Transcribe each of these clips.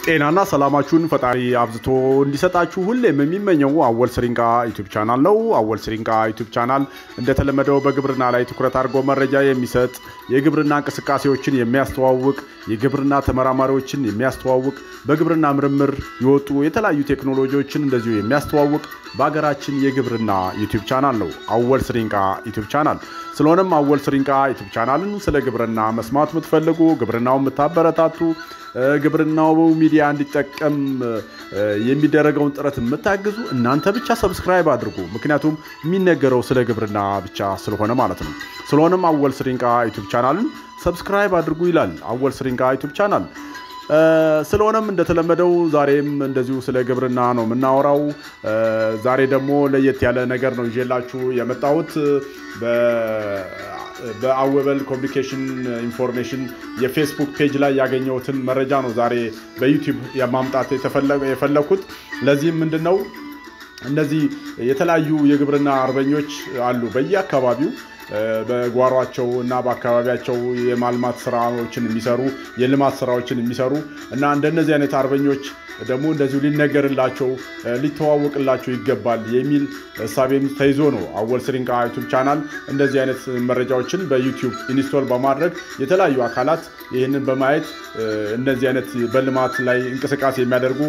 ጤናና ሰላማችሁን ፈጣሪ አብዝቶ እንዲሰጣችሁ ሁሌም የሚመኘው አወል ስሪንቃ ዩቱብ ቻናል ነው። አወል ስሪንቃ ዩቱብ ቻናል እንደተለመደው በግብርና ላይ ትኩረት አድርጎ መረጃ የሚሰጥ የግብርና እንቅስቃሴዎችን የሚያስተዋውቅ የግብርና ተመራማሪዎችን የሚያስተዋውቅ በግብርና ምርምር የወጡ የተለያዩ ቴክኖሎጂዎችን እንደዚሁ የሚያስተዋውቅ በሀገራችን የግብርና ዩቱብ ቻናል ነው አወል ስሪንቃ ዩቱብ ቻናል። ስለሆነም አወል ስሪንቃ ዩቱብ ቻናልን ስለ ግብርና መስማት የምትፈልጉ ግብርናውን የምታበረታቱ ግብርናው ሚዲያ እንዲጠቀም የሚደረገውን ጥረት የምታግዙ እናንተ ብቻ ሰብስክራይብ አድርጉ። ምክንያቱም የሚነገረው ስለ ግብርና ብቻ ስለሆነ ማለት ነው። ስለሆነም አወል ስሪንቃ ዩቱብ ቻናልን ሰብስክራይብ አድርጉ ይላል አወል ስሪንቃ ዩቱብ ቻናል። ስለሆነም እንደተለመደው ዛሬም እንደዚሁ ስለ ግብርና ነው የምናወራው። ዛሬ ደግሞ ለየት ያለ ነገር ነው ይዤላችሁ የመጣሁት በአወበል ኮሚኒኬሽን ኢንፎርሜሽን የፌስቡክ ፔጅ ላይ ያገኘሁትን መረጃ ነው ዛሬ በዩቲዩብ የማምጣት የፈለኩት። ለዚህም ምንድን ነው እነዚህ የተለያዩ የግብርና አርበኞች አሉ በየአካባቢው በጓሯቸው እና በአካባቢያቸው የማልማት ስራዎችን የሚሰሩ የልማት ስራዎችን የሚሰሩ እና እንደነዚህ አይነት አርበኞች ደግሞ እንደዚሁ ሊነገርላቸው ሊተዋወቅላቸው ይገባል የሚል እሳቤም ተይዞ ነው አወል ስሪንቃ ዩቱብ ቻናል እንደዚህ አይነት መረጃዎችን በዩቲዩብ ኢንስቶል በማድረግ የተለያዩ አካላት ይህንን በማየት እነዚህ አይነት በልማት ላይ እንቅስቃሴ የሚያደርጉ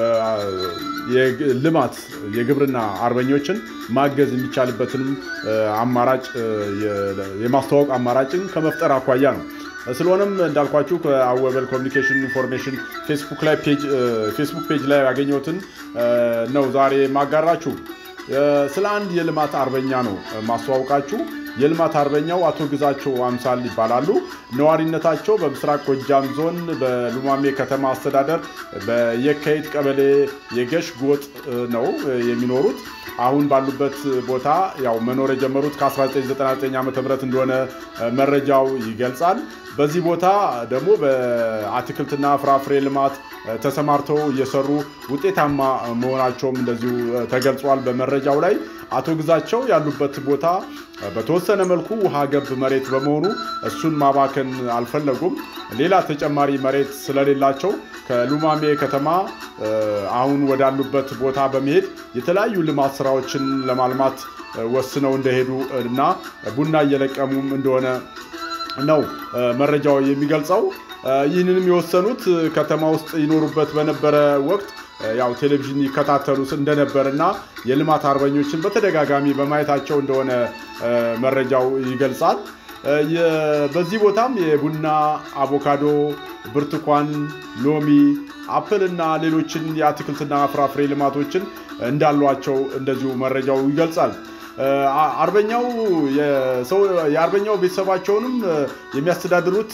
ልማት የግብርና አርበኞችን ማገዝ የሚቻልበትንም አማራጭ የማስተዋወቅ አማራጭን ከመፍጠር አኳያ ነው። ስለሆነም እንዳልኳችሁ ከአወበል ኮሚኒኬሽን ኢንፎርሜሽን ፌስቡክ ላይ ፌስቡክ ፔጅ ላይ ያገኘሁትን ነው ዛሬ ማጋራችሁ። ስለ አንድ የልማት አርበኛ ነው ማስተዋወቃችሁ። የልማት አርበኛው አቶ ግዛቸው አምሳል ይባላሉ። ነዋሪነታቸው በምስራቅ ጎጃም ዞን በሉማሜ ከተማ አስተዳደር በየካቲት ቀበሌ የገሽ ጎጥ ነው የሚኖሩት። አሁን ባሉበት ቦታ ያው መኖር የጀመሩት ከ1999 ዓ ም እንደሆነ መረጃው ይገልጻል። በዚህ ቦታ ደግሞ በአትክልትና ፍራፍሬ ልማት ተሰማርተው እየሰሩ ውጤታማ መሆናቸውም እንደዚሁ ተገልጿል በመረጃው ላይ። አቶ ግዛቸው ያሉበት ቦታ በተወሰነ መልኩ ውሃ ገብ መሬት በመሆኑ እሱን ማባከን አልፈለጉም። ሌላ ተጨማሪ መሬት ስለሌላቸው ከሉማሜ ከተማ አሁን ወዳሉበት ቦታ በመሄድ የተለያዩ ልማት ስራዎችን ለማልማት ወስነው እንደሄዱ እና ቡና እየለቀሙም እንደሆነ ነው መረጃው የሚገልጸው። ይህንንም የወሰኑት ከተማ ውስጥ ይኖሩበት በነበረ ወቅት ያው ቴሌቪዥን ይከታተሉ እንደነበር እና የልማት አርበኞችን በተደጋጋሚ በማየታቸው እንደሆነ መረጃው ይገልጻል። በዚህ ቦታም የቡና፣ አቮካዶ፣ ብርቱካን፣ ሎሚ፣ አፕል እና ሌሎችን የአትክልትና ፍራፍሬ ልማቶችን እንዳሏቸው እንደዚሁ መረጃው ይገልጻል። አርበኛው የአርበኛው ቤተሰባቸውንም የሚያስተዳድሩት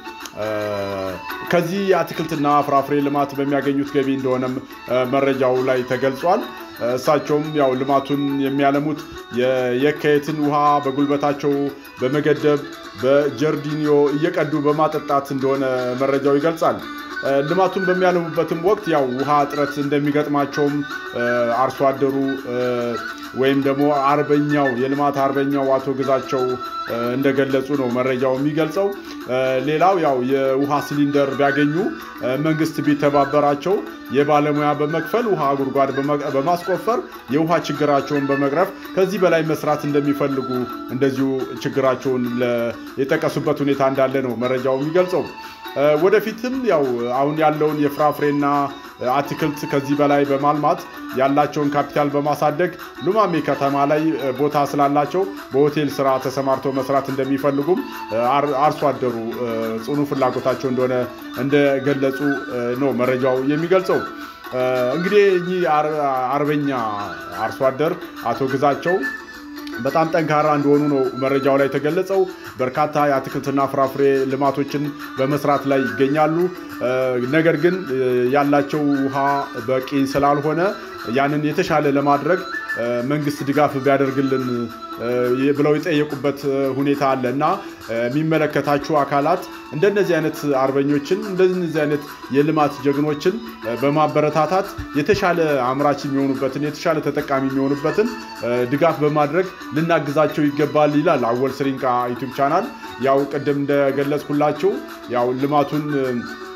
ከዚህ የአትክልትና ፍራፍሬ ልማት በሚያገኙት ገቢ እንደሆነም መረጃው ላይ ተገልጿል። እሳቸውም ያው ልማቱን የሚያለሙት የየካቲትን ውሃ በጉልበታቸው በመገደብ በጀርዲኒዮ እየቀዱ በማጠጣት እንደሆነ መረጃው ይገልጻል። ልማቱን በሚያለሙበትም ወቅት ያው ውሃ እጥረት እንደሚገጥማቸውም አርሶ አደሩ ወይም ደግሞ አርበኛው የልማት አርበኛው አቶ ግዛቸው እንደገለጹ ነው መረጃው የሚገልጸው። ሌላው ያው የውሃ ሲሊንደር ቢያገኙ መንግስት ቢተባበራቸው የባለሙያ በመክፈል ውሃ ጉድጓድ በማስቆፈር የውሃ ችግራቸውን በመቅረፍ ከዚህ በላይ መስራት እንደሚፈልጉ እንደዚሁ ችግራቸውን የጠቀሱበት ሁኔታ እንዳለ ነው መረጃው የሚገልጸው። ወደፊትም ያው አሁን ያለውን የፍራፍሬና አትክልት ከዚህ በላይ በማልማት ያላቸውን ካፒታል በማሳደግ ሉማሜ ከተማ ላይ ቦታ ስላላቸው በሆቴል ስራ ተሰማርተው መስራት እንደሚፈልጉም አርሶ አደሩ ጽኑ ፍላጎታቸው እንደሆነ እንደገለጹ ነው መረጃው የሚገልጸው። እንግዲህ እኚህ አርበኛ አርሶ አደር አቶ ግዛቸው በጣም ጠንካራ እንደሆኑ ነው መረጃው ላይ የተገለጸው። በርካታ የአትክልትና ፍራፍሬ ልማቶችን በመስራት ላይ ይገኛሉ። ነገር ግን ያላቸው ውሃ በቂ ስላልሆነ ያንን የተሻለ ለማድረግ መንግስት ድጋፍ ቢያደርግልን ብለው የጠየቁበት ሁኔታ አለ እና የሚመለከታችሁ አካላት እንደነዚህ አይነት አርበኞችን እንደዚህ አይነት የልማት ጀግኖችን በማበረታታት የተሻለ አምራች የሚሆኑበትን የተሻለ ተጠቃሚ የሚሆኑበትን ድጋፍ በማድረግ ልናግዛቸው ይገባል ይላል አወል ስሪንቃ ዩቲዩብ ቻናል። ያው ቅድም እንደገለጽኩላችሁ ያው ልማቱን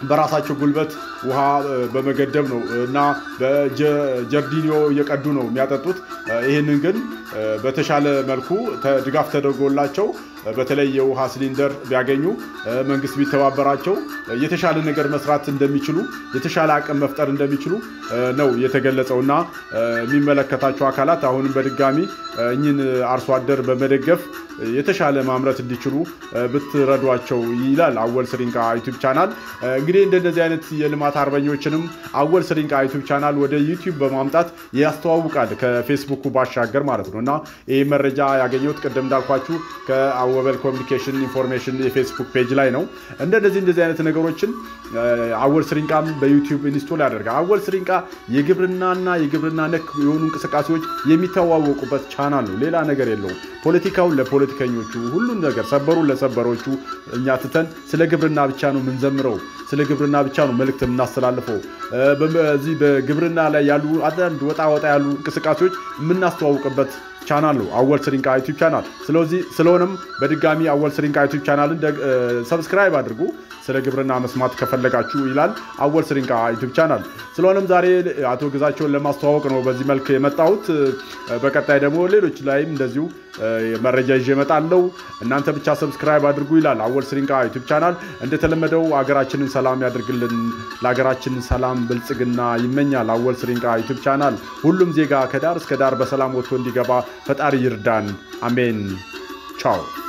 በራሳቸው ጉልበት ውሃ በመገደብ ነው እና በጀርዲኒዮ እየቀዱ ነው የሚያጠጡት። ይህንን ግን በተሻለ መልኩ ድጋፍ ተደርጎላቸው በተለይ የውሃ ሲሊንደር ቢያገኙ መንግስት ቢተባበራቸው የተሻለ ነገር መስራት እንደሚችሉ የተሻለ አቅም መፍጠር እንደሚችሉ ነው የተገለጸው እና የሚመለከታቸው አካላት አሁንም በድጋሚ እኚህን አርሶ አደር በመደገፍ የተሻለ ማምረት እንዲችሉ ብትረዷቸው ይላል አወል ስሪንቃ ዩቱብ ቻናል። እንግዲህ እንደነዚህ አይነት የልማት አርበኞችንም አወል ስሪንቃ ዩቱብ ቻናል ወደ ዩቲዩብ በማምጣት ያስተዋውቃል ከፌስቡኩ ባሻገር ማለት ነው እና ይህ መረጃ ያገኘሁት ቅድም እንዳልኳችሁ ከአወበል ኮሚኒኬሽን ኢንፎርሜሽን የፌስቡክ ፔጅ ላይ ነው። እንደነዚህ እንደዚህ አይነት ነገሮችን አወል ስሪንቃም በዩቲዩብ ኢንስቶል ያደርጋል። አወል ስሪንቃ የግብርናና የግብርና ነክ የሆኑ እንቅስቃሴዎች የሚተዋወቁበት ቻናል ነው። ሌላ ነገር የለውም። ፖለቲካውን ለፖለቲከኞቹ ሁሉን ነገር ሰበሩን ለሰበሮቹ እኛ ትተን ስለ ግብርና ብቻ ነው የምንዘምረው። ስለ ግብርና ብቻ ነው መልእክት የምናስተላልፈው። በዚህ በግብርና ላይ ያሉ አንዳንድ ወጣ ወጣ ያሉ እንቅስቃሴዎች የምናስተዋውቅበት ቻናል ነው አወል ስሪንቃ ዩቲዩብ ቻናል። ስለዚህ ስለሆነም በድጋሚ አወል ስሪንቃ ዩቲዩብ ቻናልን ሰብስክራይብ አድርጉ ስለ ግብርና መስማት ከፈለጋችሁ ይላል አወል ስሪንቃ ዩቲዩብ ቻናል። ስለሆነም ዛሬ አቶ ግዛቸውን ለማስተዋወቅ ነው በዚህ መልክ የመጣሁት። በቀጣይ ደግሞ ሌሎች ላይም እንደዚሁ መረጃ ይዤ እመጣለሁ። እናንተ ብቻ ሰብስክራይብ አድርጉ ይላል አወል ስሪንቃ ዩቲዩብ ቻናል። እንደተለመደው ሀገራችንን ሰላም ያድርግልን፣ ለሀገራችን ሰላም ብልጽግና ይመኛል አወል ስሪንቃ ዩቲዩብ ቻናል። ሁሉም ዜጋ ከዳር እስከ ዳር በሰላም ወጥቶ እንዲገባ ፈጣሪ ይርዳን። አሜን። ቻው